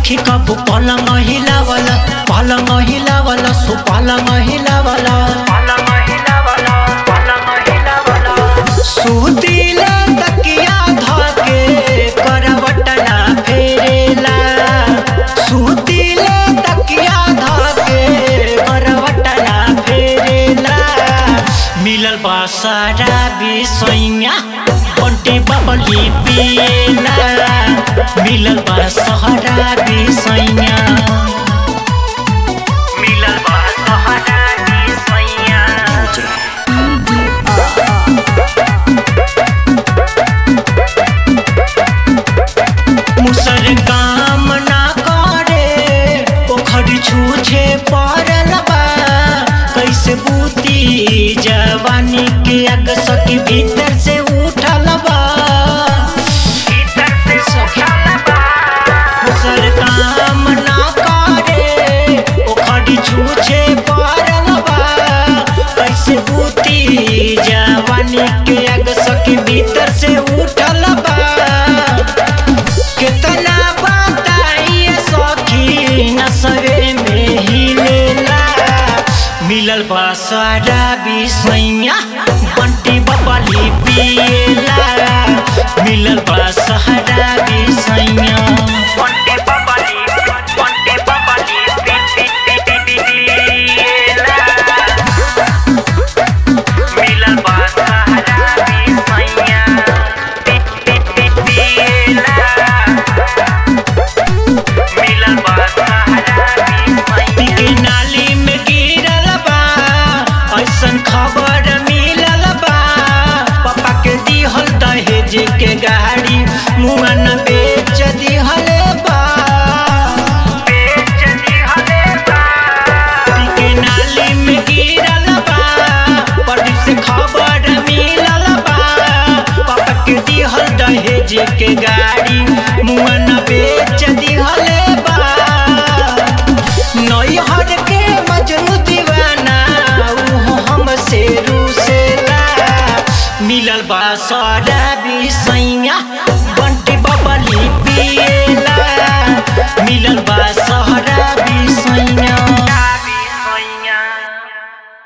सखी कब पलंग हिलावला पलंग हिलावला सो पलंग हिलावला सुतिला तकिया धके करवटना फेरेला सुतिला तकिया धके करवटना फेरेला मिलल बा सारा बिसैया बंटी बबली पिएला मिलल बा सहारा बिसैया मिलल बा सहारा बिसैया मुसर काम ना करे पोखरी छूछे पड़ल बा कैसे बूती जवानी के अग सकी भीतर से उठल बा मुसर काम ना करे पोखरी छूछे पड़ल बा कैसे बूती जवानी के अग सकी भीतर से उठल बा कितना बताइए सखी नसरे में ही लेला मिलल बा सारा बिसैया बंटी बबली पिएला मिलल बा सहारा बिसैया बंटी बबली बंटी बबली पिएला मिलल बा सहारा बिसैया पिएला मिलल बा सहारा बिसैया नाली में गिरल बा ऐसन खबर मिलल बा पापा के दिहल दहेज के गाड़ी मुआ न बेच दिहल बा बेच दिहल बा के नाली में गिरल बा प्रदीप से खबर मिलल बा पापा के दिहल दहेज के गाड़ी मुआ न बेच दिहल बा नैहर के मजनू दीवाना उहो हमसे रूसेला मिलल बा सारा